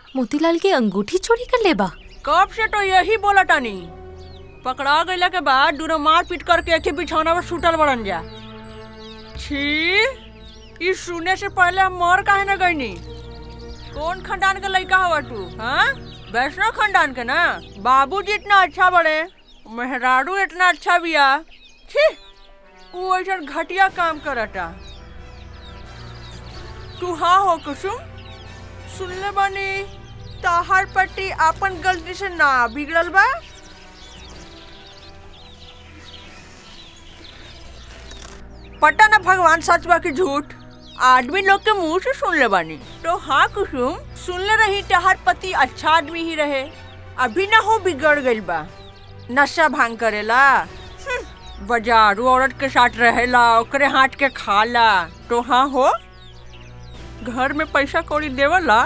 मोतीलाल की अंगूठी चोरी कर ले बा कब से तो यही बोला टानी पकड़ा गईला के बाद दूर मार पीट करके एक ही बिछौना पर सुतल बड़न जा छी ई सुने से पहले हम मर काहे न गईनी कौन खानदान के लड़का हवा तू हाँ वैष्णव खानदान के ना बाबूजी इतना अच्छा बड़े मेहरारू इतना अच्छा बिया छी वो ऐसा घटिया काम करता तू हाँ हो कुसुम सुनले बानी ताहार पट्टी आपन गलती से ना बिगड़ल बा पता ना भगवान सच बा कि झूठ आदमी लोग के मुंह से सुन ले बानी तो हाँ कुसुम सुन ले रही तहार पति अच्छा आदमी ही रहे अभी ना हो बिगड़ गइल बा नशा भांग करेला हम्म, बाजारू औरत के साथ रहेला ओकरे हाथ के खाला तो हाँ हो घर में पैसा कौड़ी देवला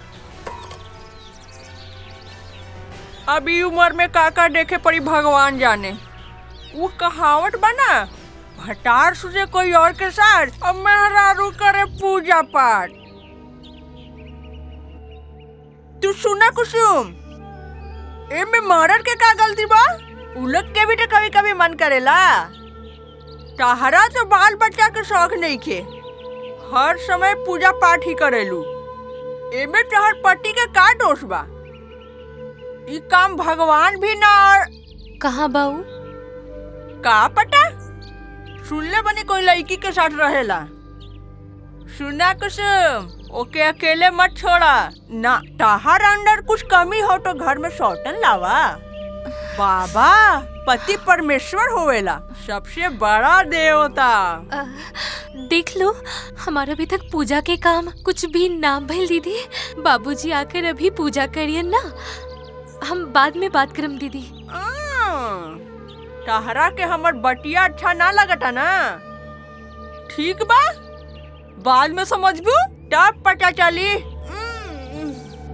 अभी उम्र में काका देखे पड़ी भगवान जाने वो कहावत बना भटार सुझे कोई और के साथ अब मेहरारू करे पूजा पाठ तू सुना कुसुम ए में मर्डर के का गलती बा उलट के भी तो कभी कभी मन करेला तहरा तो बाल बच्चा के शौक नहीं खे हर समय पूजा पाठ ही करेलू एमे तोहर पति के का दोष बा ई काम भगवान भी ना और कहाँ बाऊ का पता सुनले बनी कोई लड़की के साथ रहेला सुना कुसुम ओके अकेले मत छोड़ा ना ताहार अंदर कुछ कमी हो तो घर में सौतन लावा बाबा पति परमेश्वर होवेला सबसे बड़ा देवता अ, देख लो हमारा अभी तक पूजा के काम कुछ भी ना भइल दीदी बाबूजी आकर अभी पूजा करिए ना हम बाद में बात करम दीदी आ, तहरा के हमर बटिया अच्छा ना लगता ना ठीक बा बाद में समझबू तब पता चली हम्म।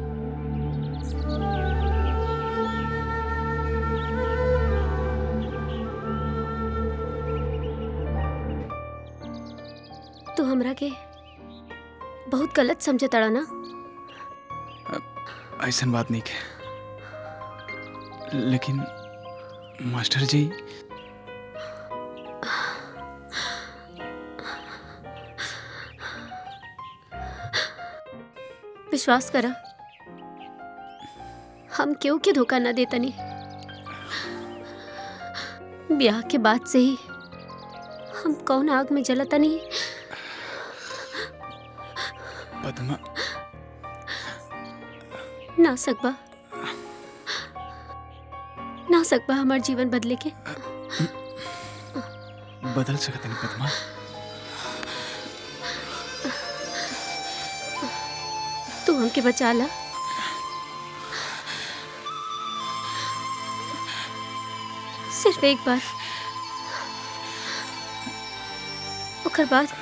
तू हमरा के बहुत गलत समझे तड़ा ना ऐसन बात नहीं के लेकिन मास्टर जी विश्वास करा हम क्यों के धोखा ना देता नहीं ब्याह के बाद से ही हम कौन आग में जलता नहीं पद्मा ना सकबा ना सकबा हमार जीवन बदले के बदल सकते नहीं पद्मा तू हमके बचा ला सिर्फ एक बार ओकर बाद